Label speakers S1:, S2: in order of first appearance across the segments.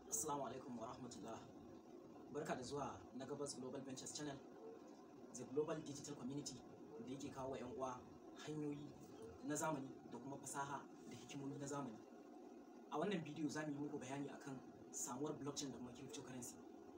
S1: Assalamu alaikum wa rahmatullah. Barka da zuwa na Gabas Global Ventures Channel, the global digital community da yake kawo wa 'yan uwa hanyoyi na zamani da kuma fasaha da hikimomi na zamani. A wannan bidiyo za mu yi muku bayani akan samuwar blockchain da kuma cryptocurrency.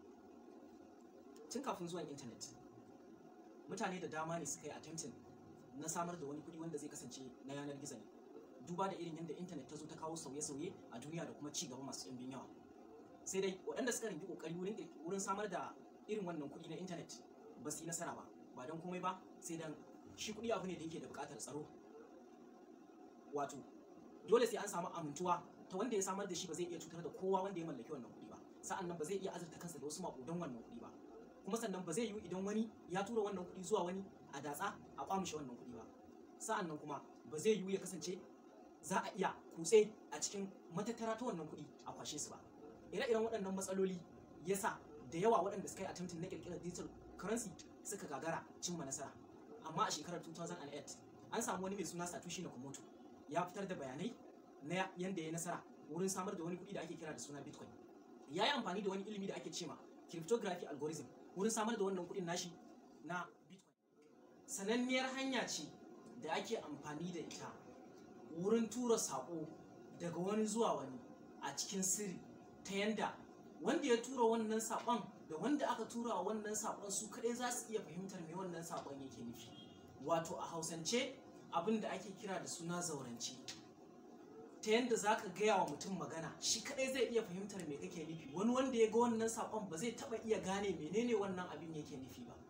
S1: Tun kafin zuwan intanet, mutane da dama ne suka yi attempting na samar da wani kuɗi wanda zai kasance na yanar gizo ne. Duba da irin yadda intanet ta zo ta kawo sauye-sauye a duniya da kuma ci gaba masu ɗimbin yawa. sai dai waɗanda suka rinki kokari wurin wurin samar da irin wannan kuɗi na intanet ba su yi nasara ba ba don komai ba sai dan shi kuɗi abu ne da yake da buƙatar tsaro wato dole sai an samu amintuwa ta wanda ya samar da shi ba zai iya cutar da kowa wanda ya mallaki wannan kuɗi ba sa'an nan ba zai iya azurta kansa da wasu maƙudan wannan kuɗi ba kuma sannan ba zai yiwu idan wani ya tura wannan kuɗi zuwa wani a datsa a kwamishe wannan kuɗi ba sa'an nan kuma ba zai yiwu ya kasance za a iya kutse a cikin matattara ta wannan kuɗi a kwashe su ba ire-iren waɗannan matsaloli ya sa da yawa waɗanda suka yi attempting na ƙirƙirar digital currency suka gagara cimma nasara amma a shekarar 2008 an samu wani mai suna satoshi nakamoto ya fitar da bayanai na yadda ya nasara wurin samar da wani kuɗi da ake kira da suna bitcoin ya yi amfani da wani ilimi da ake cema cryptography algorithm wurin samar da wannan kuɗin nashi na bitcoin sananniyar hanya ce da ake amfani da ita wurin tura saƙo daga wani zuwa wani a cikin sirri ta yanda wanda ya tura wannan saƙon da wanda aka tura wa wannan saƙon su kaɗai za su iya fahimtar me wannan saƙon yake nufi wato a hausance abin da ake kira da suna zaurance ta yanda za ka gaya wa mutum magana shi kaɗai zai iya fahimtar me kake nufi wani wanda ya ga wannan saƙon ba zai taɓa iya gane menene wannan abin yake nufi ba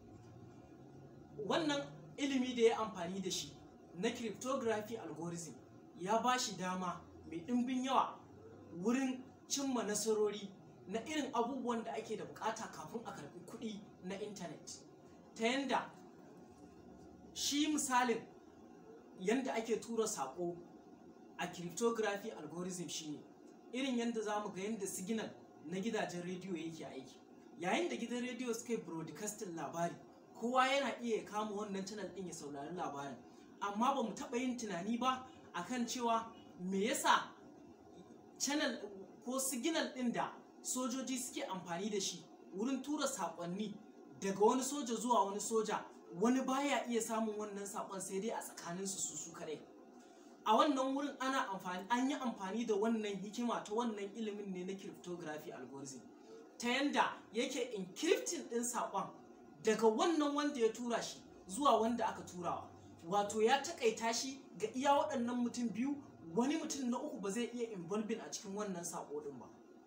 S1: wannan ilimi da ya amfani da shi na cryptography algorithm ya ba shi dama mai ɗimbin yawa wurin cimma nasarori na irin abubuwan da ake da bukata kafin a karbi kuɗi na intanet ta yanda shi misalin yanda ake tura saƙo a cryptography algorithm shine irin yanda za mu ga yanda signal na gidajen rediyo yake aiki yayin da gidan rediyo suka yi broadcasting labari kowa yana iya kama wannan channel ɗin ya saurari labarin amma ba mu taɓa yin tunani ba akan cewa me yasa channel ko siginal ɗin da sojoji suke amfani da shi wurin tura saƙonni daga wani soja zuwa wani soja wani baya iya samun wannan saƙon sai dai a tsakaninsu su su kaɗai a wannan wurin ana amfani an yi amfani da wannan hikima ta wannan ilimin ne na cryptography algorithm ta yanda yake encrypting ɗin saƙon daga wannan wanda ya tura shi zuwa wanda aka turawa wato ya taƙaita shi ga iya waɗannan mutum biyu wani mutum na uku ba zai iya involving a cikin wannan sako din ba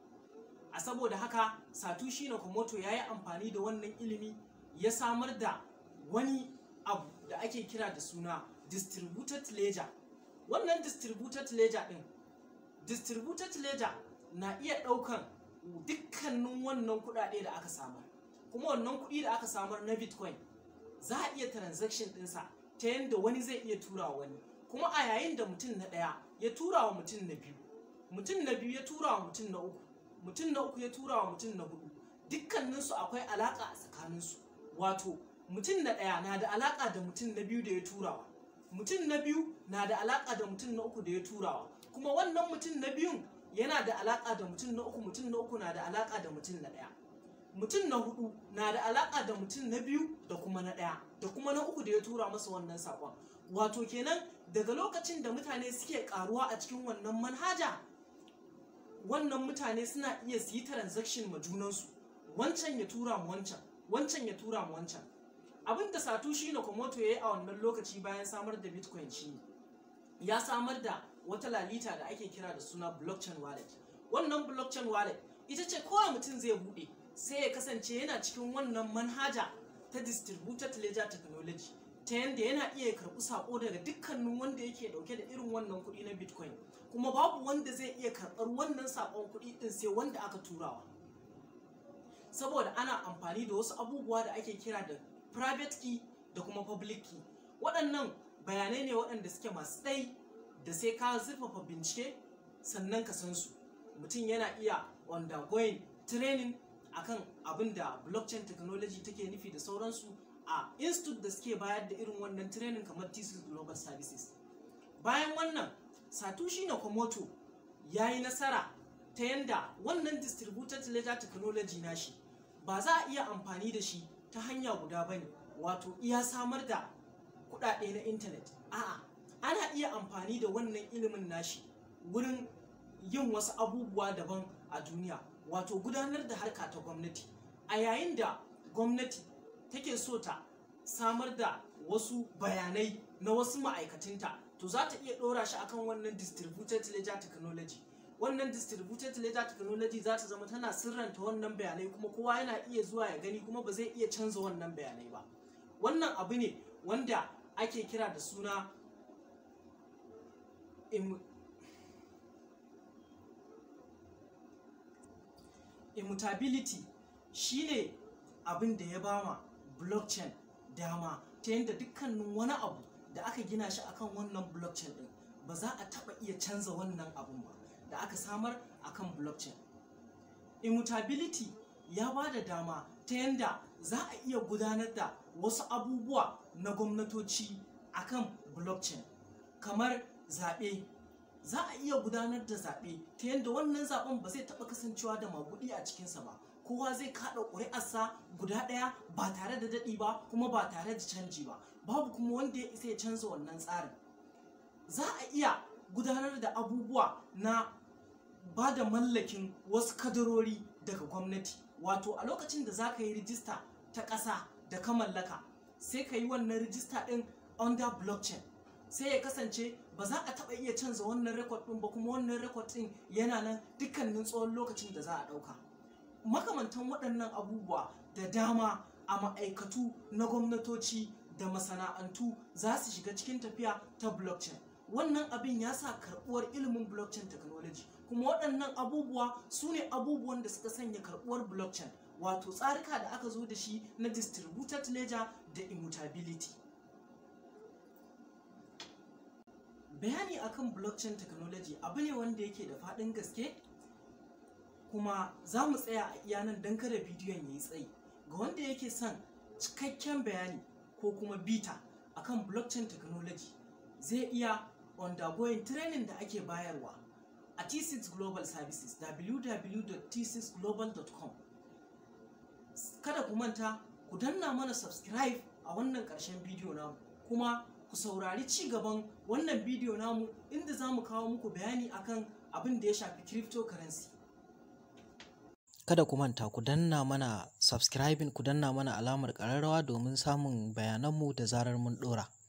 S1: a saboda haka satoshi nakamoto ya yi amfani da wannan ilimi ya samar da wani abu da ake kira da suna distributed ledger wannan distributed ledger din distributed ledger na iya ɗaukan dukkanin wannan kuɗaɗe da aka samar kuma wannan kuɗi da aka samar na bitcoin za a iya transaction ɗinsa ta yadda wani zai iya tura wani kuma a yayin da mutum na ɗaya ya tura wa mutum na biyu mutum na biyu ya tura wa mutum na uku mutum na uku ya tura wa mutum na hudu dukkaninsu akwai alaƙa a tsakaninsu wato mutum na ɗaya na da alaƙa da mutum na biyu da ya turawa mutum na biyu na da alaƙa da mutum na uku da ya turawa kuma wannan mutum na biyun yana da alaƙa da mutum na uku mutum na uku na da alaƙa da mutum na ɗaya mutum na hudu na da alaƙa da mutum na biyu da kuma na ɗaya da kuma na uku da ya tura masa wannan saƙon wato kenan daga lokacin da mutane suke karuwa a cikin wannan manhaja wannan mutane suna iya su yi transaction ma junansu wancan ya tura mu wancan wancan ya tura mu wancan abin da satoshi nakamoto ya yi a wannan lokaci bayan samar da bitcoin shi ya samar da wata lalita da ake kira da suna blockchain wallet wannan blockchain wallet ita ce kowa mutum zai bude sai ya kasance yana cikin wannan manhaja ta distributed ledger technology ta yadda yana iya karɓi saƙo daga dukkanin wanda yake ɗauke da irin wannan kuɗi na bitcoin kuma babu wanda zai iya karɓar wannan saƙon kuɗi ɗin sai wanda aka turawa saboda ana amfani da wasu abubuwa da ake kira da private key da kuma public key waɗannan bayanai ne waɗanda suke masu tsayi da sai ka zurfafa bincike sannan ka san su mutum yana iya undergoing training akan abin da blockchain technology take nufi da sauransu a institute da suke bayar da irin wannan training kamar thesis global services bayan wannan satoshi nakamoto ya yi nasara ta yanda wannan distributed ledger technology nashi ba za a iya amfani da shi ta hanya guda ba ne wato iya samar da kuɗaɗe na intanet a'a ana iya amfani da wannan ilimin nashi wurin yin wasu abubuwa daban a duniya wato gudanar da harka ta gwamnati a yayin da gwamnati take so ta samar da wasu bayanai na wasu ma'aikatinta to za ta iya ɗora shi akan wannan distributed ledger technology wannan distributed ledger technology za ta zama tana sirranta wannan bayanai kuma kowa yana iya zuwa ya gani kuma ba zai iya canza wannan bayanai ba wannan abu ne wanda ake kira da suna immutability shine abin da ya bama blockchain dama ta yadda dukkanin wani abu da aka gina shi akan wannan blockchain din ba za a taba iya canza wannan abun ba da aka samar akan blockchain immutability ya ba da dama ta yadda za a iya gudanar da wasu abubuwa na gwamnatoci akan blockchain kamar zaɓe za a iya gudanar da zaɓe ta yadda wannan zaɓen ba zai taɓa kasancewa da maguɗi a cikinsa ba kowa zai kaɗa ƙuri'arsa guda ɗaya ba tare da daɗi ba kuma ba tare da canji ba babu kuma wanda ya isa ya canza wannan tsarin za a iya gudanar da abubuwa na ba da mallakin wasu kadarori daga gwamnati wato a lokacin da za ka yi rijista ta ƙasa da ka mallaka sai ka yi wannan rijista ɗin under blockchain sai ya kasance ba za a taɓa iya canza wannan rekod ɗin ba kuma wannan rekod ɗin yana nan dukkanin tsawon lokacin da za a ɗauka makamantan waɗannan abubuwa da dama a ma'aikatu na gwamnatoci da masana'antu za su shiga cikin tafiya ta blockchain wannan abin ya sa karɓuwar ilimin blockchain technology kuma waɗannan abubuwa su ne abubuwan da suka sanya karɓuwar blockchain wato tsarika da aka zo da shi na distributed ledger da immutability bayani akan blockchain technology abu ne wanda yake da faɗin gaske kuma za mu tsaya a iya nan don kada bidiyon ya yi tsayi ga wanda yake son cikakken bayani ko kuma bita akan blockchain technology zai iya undergoing training da ake bayarwa a T6 Global Services www.t6global.com kada ku manta ku danna mana subscribe a wannan ƙarshen bidiyo namu kuma ku saurari ci gaban wannan bidiyo namu inda za mu kawo muku bayani akan abin da ya shafi cryptocurrency
S2: kada ku manta ku danna mana subscribing ku danna mana alamar ƙararrawa domin samun bayananmu da zarar mun ɗora